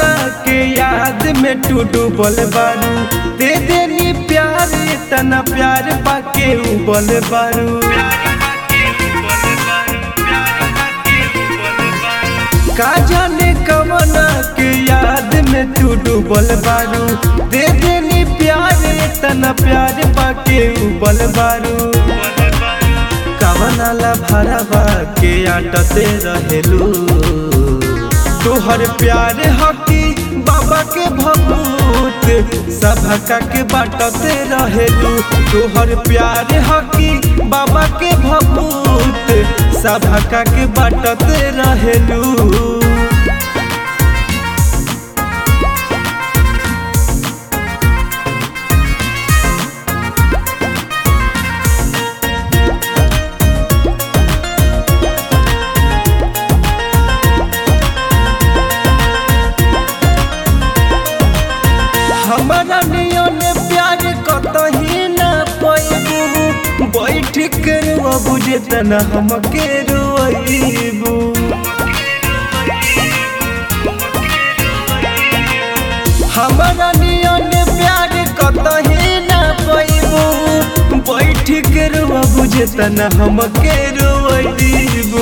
के याद में तू डूबल बारू दे देनी प्यार तना प्यार पाके उबल बारू का जाने कमना के याद में तू डूबल बारू दे देनी प्यार तना प्यार पाके उबल बारू कवनाला भरवा के आटते रहेलू तोहर प्यार हकी बाबा के भभूत सभका के बाटते रहेलू तोहर प्यार हकी बाबा के भभूत सभका के बाटते रहेलू हमारा नियन प्यार कतही न पैबू बैठ के रुआ बुझे तना हमके रुआईबू हमारा नियन प्यार कतही न पैबू बैठ के रुआ बुझे तना हमके रुआईबू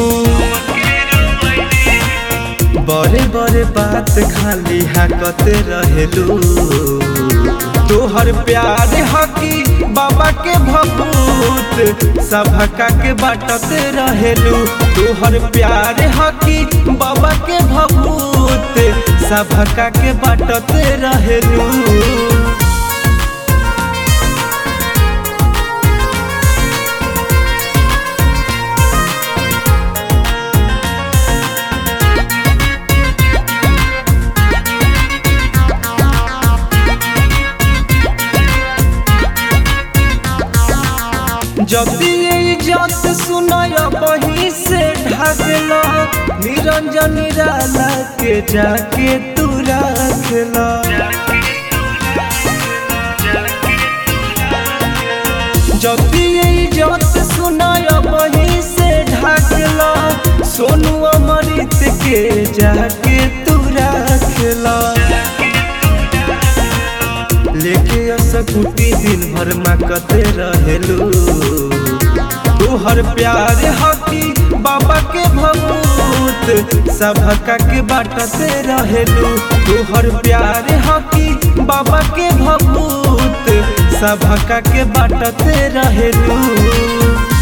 बड़े बड़े बात खाली हाकते रहेलू तोहर प्यार हकी बाबा के भभूत सभका के बाटते रहेलू तोहर प्यार हकी बाबा के भभूत सभका के बाटते रहेलू जल्दी इज्जत सुनाय बही से ढागला निरंजन निराला के जाके तू रखला जल्दी इज्जत सुनाय बही से ढागला सोनू अमृत के जाके तू रखला लेके असकुटी दिन भर माकते रहेलू तोहर प्यार हकी बाबा के भभूत सभका के बाटते रहेलू तोहर प्यार हकी बाबा के भभूत सभका के बाटते रहेलू